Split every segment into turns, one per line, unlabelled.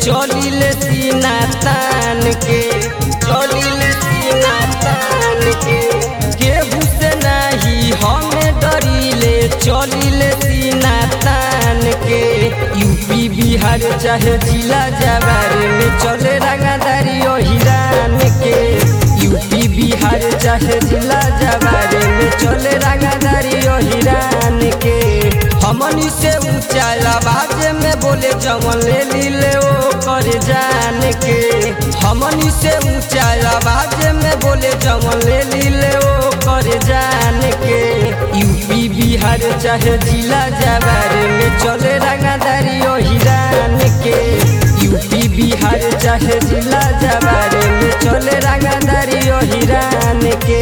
चलिले सीना तान के चलिले सीना तान के केहू से नाही हमें डरिले चलिले सीना तान के यूपी बिहार चाहे जिला जवार में चले रंगादारी ओ हिरान के यूपी बिहार चाहे जिला जवार में चले रंगादारी ओ हिरान के हमनी से ऊंचा आवाज में बोले जवन ले लीले ओ कर जान के हमनी से ऊंचा आवाज में बोले जवन ले लीले ओ कर जान के यूपी बिहार चाहे जिला जवार में चले रंगादारी ओ हिरान के यूपी बिहार चाहे जिला जवार में चले रंगादारी ओ हिरान के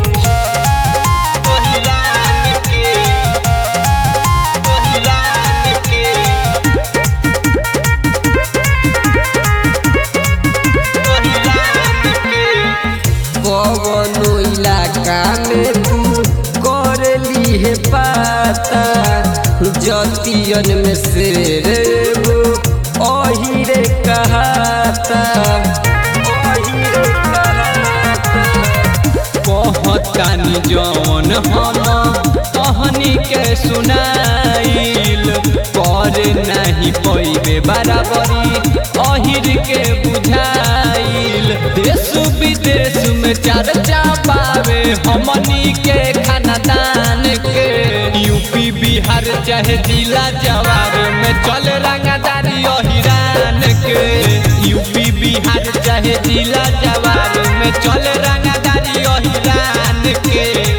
कवनो इलाका में तू कर ली है पाता जतियन में शेर वो अहिरे कहाता अहिरे कहाता
कहतानी जौन हम कहनी के सुनाइल कर नहीं पैबे बराबरी अहिर के बुझाइल देश विदेश में चर्चा पावे हमनी के खानदान के यूपी बिहार चाहे जिला जवार में चल रंगदारी अहिरान के यूपी बिहार चाहे जिला जवार में चल रंगदारी अहिरान के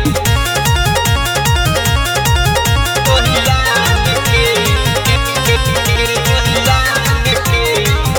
अहिरान के, अहिरान के,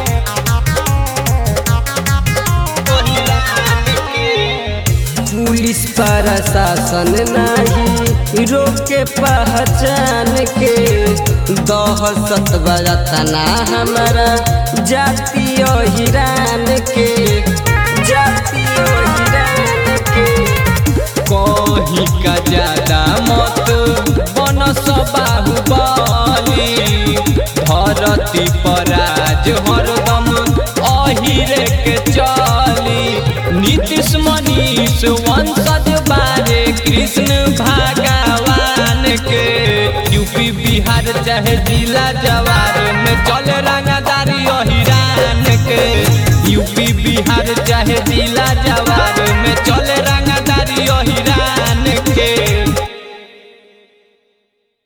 अहिरान के।
पुलिस प्रशासन नहीं रोके पहचान के दहशत बरतना हमारा जातीय हिरान के जातीय हिरान के
कहीं का ज्यादा मत बन बाहुबली धरती पर आज हरदम अहिरे के चली नीतीश मनीष वंशज बारे कृष्ण भगवान के यूपी बिहार चाहे जिला जवार में चल रंगदारी